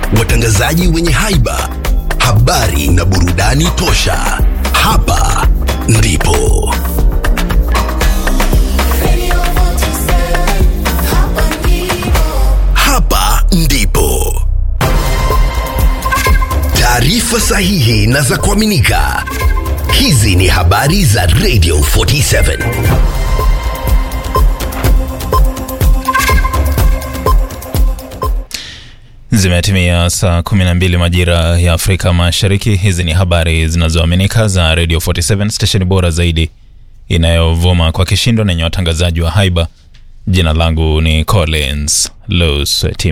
watangazaji wenye haiba, habari na burudani tosha. Hapa ndipo hapa ndipo taarifa sahihi na za kuaminika. Hizi ni habari za Radio 47. Zimetimia saa 12 majira ya Afrika Mashariki. Hizi ni habari zinazoaminika za Radio 47, stesheni bora zaidi inayovuma kwa kishindo na yenye watangazaji wa haiba. Jina langu ni Collins Lusweti.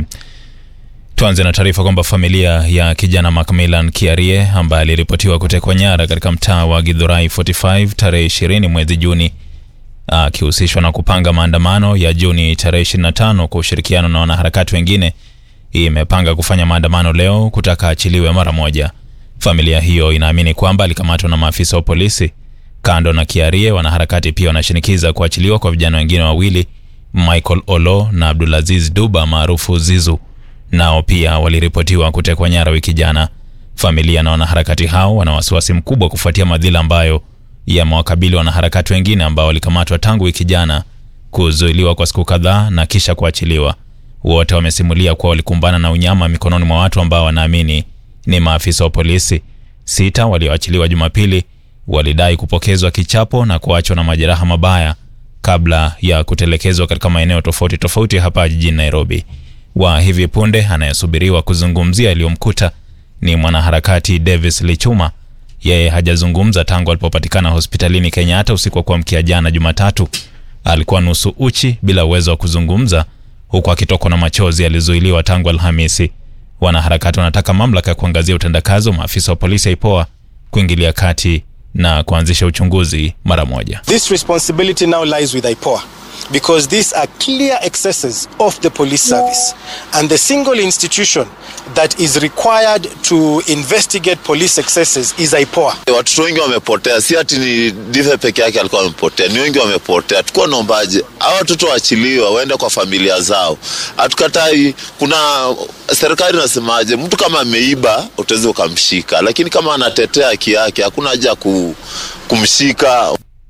Tuanze na taarifa kwamba familia ya kijana Macmillan Kiarie ambaye aliripotiwa kutekwa nyara katika mtaa wa Githurai 45 tarehe 20 mwezi Juni akihusishwa na kupanga maandamano ya Juni tarehe 25 kwa ushirikiano na wanaharakati wengine imepanga kufanya maandamano leo kutaka achiliwe mara moja. Familia hiyo inaamini kwamba alikamatwa na maafisa wa polisi. Kando na Kiarie, wanaharakati pia wanashinikiza kuachiliwa kwa vijana wengine wawili, Michael Olo na Abdulaziz Duba maarufu Zizu, nao pia waliripotiwa kutekwa nyara wiki jana. Familia na wanaharakati hao wana wasiwasi mkubwa kufuatia madhila ambayo yamewakabili wanaharakati wengine ambao walikamatwa tangu wiki jana, kuzuiliwa kwa siku kadhaa na kisha kuachiliwa. Wote wamesimulia kuwa walikumbana na unyama mikononi mwa watu ambao wanaamini ni maafisa wa polisi. Sita walioachiliwa Jumapili walidai kupokezwa kichapo na kuachwa na majeraha mabaya kabla ya kutelekezwa katika maeneo tofauti tofauti hapa jijini Nairobi. Wa hivi punde anayesubiriwa kuzungumzia yaliyomkuta ni mwanaharakati Davis Lichuma. Yeye hajazungumza tangu alipopatikana hospitalini Kenyatta usiku wa kuamkia jana Jumatatu. Alikuwa nusu uchi bila uwezo wa kuzungumza huku akitokwa na machozi. Alizuiliwa tangu Alhamisi. Wanaharakati wanataka mamlaka ya kuangazia utendakazi wa maafisa wa polisi IPOA kuingilia kati na kuanzisha uchunguzi mara moja. This responsibility now lies with IPOA because these are clear excesses of the police service and the single institution that is required to investigate police excesses is IPOA. Watoto wengi wamepotea, si ati ni Dive peke yake alikuwa amepotea, ni wengi wamepotea. Tukuwa naombaje hawa watoto waachiliwe waende kwa familia zao. Hatukatai, kuna serikali inasemaje, mtu kama ameiba utaweza ukamshika, lakini kama anatetea haki yake hakuna haja ku, kumshika.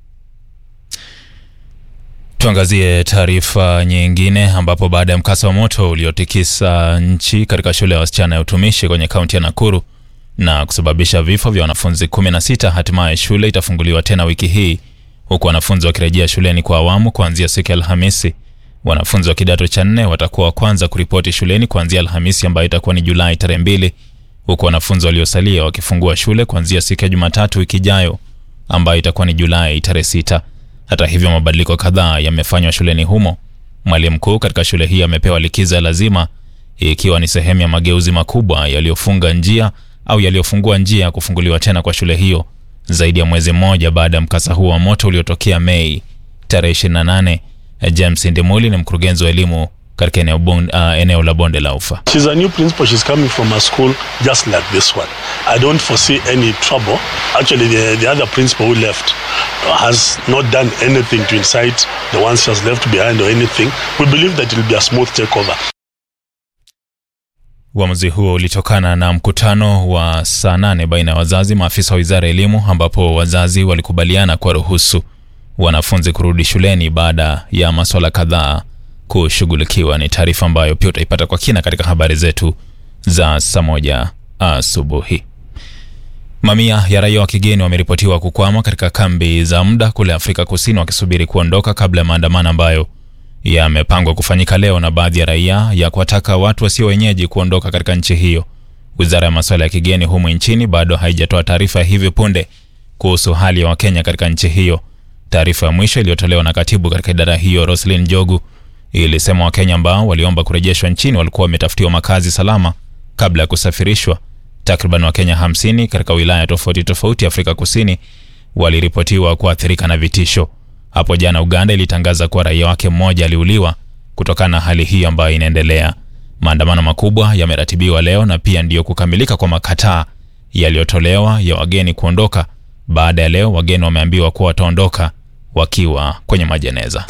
Tuangazie taarifa nyingine ambapo baada ya mkasa wa moto uliotikisa nchi katika shule ya wasichana ya utumishi kwenye kaunti ya Nakuru na kusababisha vifo vya wanafunzi 16, hatimaye shule itafunguliwa tena wiki hii huku wanafunzi wakirejea shuleni kwa awamu kuanzia siku ya Alhamisi. Wanafunzi wa kidato cha nne watakuwa wa kwanza kuripoti shuleni kuanzia Alhamisi ambayo itakuwa ni Julai tarehe mbili, huku wanafunzi waliosalia wakifungua shule kuanzia siku ya Jumatatu wiki ijayo ambayo itakuwa ni Julai tarehe sita. Hata hivyo mabadiliko kadhaa yamefanywa shuleni humo. Mwalimu mkuu katika shule hii amepewa likizo ya lazima, ikiwa ni sehemu ya mageuzi makubwa yaliyofunga njia au yaliyofungua njia ya kufunguliwa tena kwa shule hiyo zaidi ya mwezi mmoja baada ya mkasa huo wa moto uliotokea Mei tarehe 28. James Ndimuli ni mkurugenzi wa elimu katika eneo, bon, uh, eneo la bonde la Ufa. She's a new principal. She's coming from a school just like this one. I don't foresee any trouble. Actually, the, the other principal who left has not done anything to incite the ones she has left behind or anything. We believe that it will be a smooth takeover. Uamuzi huo ulitokana na mkutano wa saa nane baina ya wazazi, maafisa wa wizara ya elimu, ambapo wazazi walikubaliana kwa ruhusu wanafunzi kurudi shuleni baada ya maswala kadhaa kushughulikiwa. Ni taarifa ambayo pia utaipata kwa kina katika habari zetu za saa moja asubuhi. Mamia ya raia wa kigeni wameripotiwa kukwama katika kambi za muda kule Afrika Kusini wakisubiri kuondoka kabla ya maandamano ambayo yamepangwa kufanyika leo na baadhi ya raia ya kuwataka watu wasio wenyeji kuondoka katika nchi hiyo. Wizara ya masuala ya kigeni humu nchini bado haijatoa taarifa ya hivi punde kuhusu hali ya Wakenya katika nchi hiyo. Taarifa ya mwisho iliyotolewa na katibu katika idara hiyo Roslyn Njogu ilisema Wakenya ambao waliomba kurejeshwa nchini walikuwa wametafutiwa makazi salama kabla ya kusafirishwa. Takriban Wakenya 50 katika wilaya tofauti tofauti Afrika Kusini waliripotiwa kuathirika na vitisho. Hapo jana Uganda ilitangaza kuwa raia wake mmoja aliuliwa kutokana na hali hii ambayo inaendelea. Maandamano makubwa yameratibiwa leo na pia ndiyo kukamilika kwa makataa yaliyotolewa ya wageni kuondoka. Baada ya leo, wageni wameambiwa kuwa wataondoka wakiwa kwenye majeneza.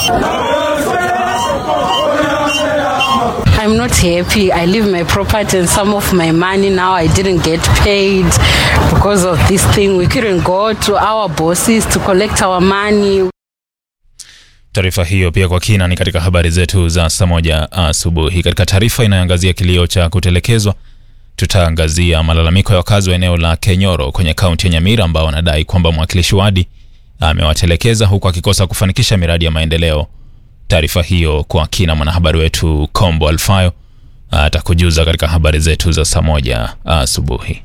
I'm not happy. I leave my property and some of my money now. I didn't get paid because of this thing. We couldn't go to our bosses to collect our money. Taarifa hiyo pia kwa kina ni katika habari zetu za saa moja asubuhi. Katika taarifa inayoangazia kilio cha kutelekezwa, tutaangazia malalamiko ya wakazi wa eneo la Kenyoro kwenye kaunti ya Nyamira ambao wanadai kwamba mwakilishi wadi amewatelekeza huku akikosa kufanikisha miradi ya maendeleo. Taarifa hiyo kwa kina, mwanahabari wetu Kombo Alfayo atakujuza katika habari zetu za saa moja asubuhi.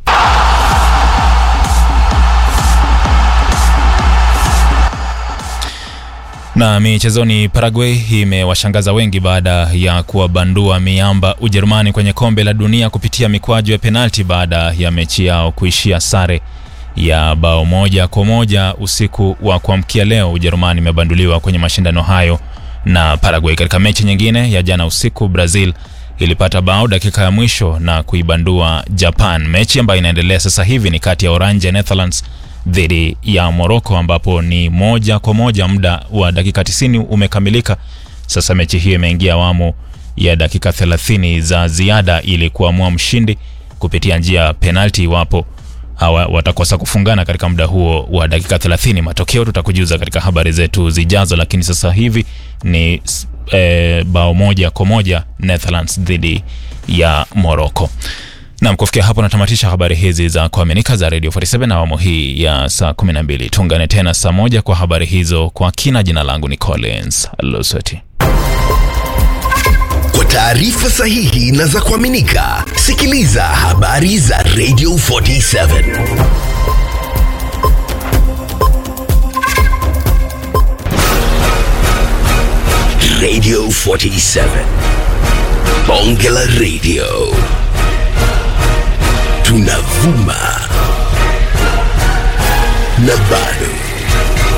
Na michezoni, Paraguay imewashangaza wengi baada ya kuwabandua miamba Ujerumani kwenye kombe la dunia kupitia mikwaju ya penalti baada ya mechi yao kuishia sare ya bao moja kwa moja usiku wa kuamkia leo. Ujerumani imebanduliwa kwenye mashindano hayo na Paraguay. Katika mechi nyingine ya jana usiku, Brazil ilipata bao dakika ya mwisho na kuibandua Japan. Mechi ambayo inaendelea sasa hivi ni kati ya Oranje Netherlands dhidi ya Morocco ambapo ni moja kwa moja. Muda wa dakika 90 umekamilika. Sasa mechi hiyo imeingia awamu ya dakika 30 za ziada ili kuamua mshindi kupitia njia ya penalti iwapo hawa watakosa kufungana katika muda huo wa dakika 30. Matokeo tutakujuza katika habari zetu zijazo, lakini sasa hivi ni e, bao moja kwa moja Netherlands dhidi ya Morocco. Nam, kufikia hapo natamatisha habari hizi za kuaminika za Radio 47 na awamu hii ya saa 12. Tuungane tena saa moja kwa habari hizo kwa kina. Jina langu ni Collins Losoti. Kwa taarifa sahihi na za kuaminika, sikiliza habari za Radio 47 Radio 47 Bonge la Radio tunavuma